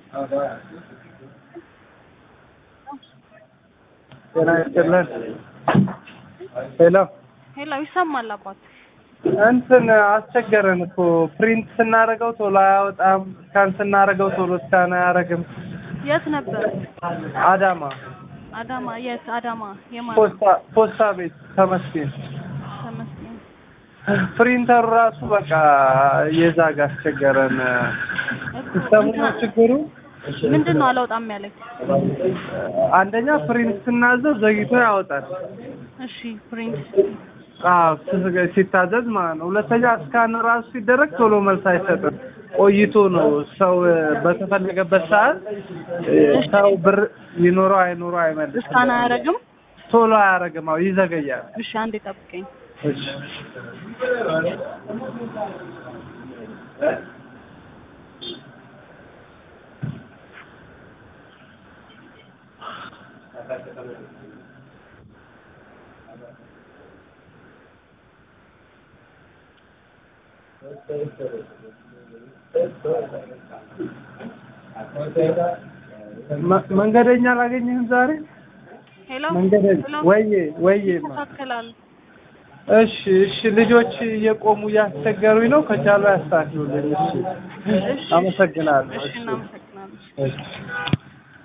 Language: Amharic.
ጤና ይስጥልን። ሄሎ ሄሎ ይሰማል አባት እንትን አስቸገረን እኮ ፕሪንት ስናደርገው ቶሎ አያወጣም፣ ስካን ስናደርገው ቶሎ ስካን አያደርግም። የት ነበር አዳማ አዳማ የት አዳማ የማን ፖስታ ፖስታ ቤት ተመስገን። ተመስገን ፕሪንተሩ ራሱ በቃ የዛግ አስቸገረን። ሲስተሙ ነው ችግሩ። ምንድን ነው አላውጣም ያለኝ አንደኛ ፕሪንት ስናዘው ዘግይቶ ያወጣል። እሺ ፕሪንት አዎ ስ- ሲታዘዝ ማለት ነው። ሁለተኛ ስካን ራሱ ሲደረግ ቶሎ መልስ አይሰጥም። ቆይቶ ነው ሰው እ፣ በተፈለገበት ሰዓት እ፣ ሰው ብር ይኖረው አይኖረው አይመልስም። እስካን አያደርግም ቶሎ አያደርግም። አዎ ይዘገያል። እሺ አንዴ ጠብቀኝ እሺ መ- መንገደኛ አላገኘህም ዛሬ? ሄሎ መንገደኛ ሄሎ ወይዬ ወይዬ ማ ይስተካከላል እሺ እሺ ልጆች እየቆሙ እያስቸገሩኝ ነው። ከቻሉ ያስተካክሉልኝ። እሺ አመሰግናለሁ። እሺ እናመሰግናለን እሺ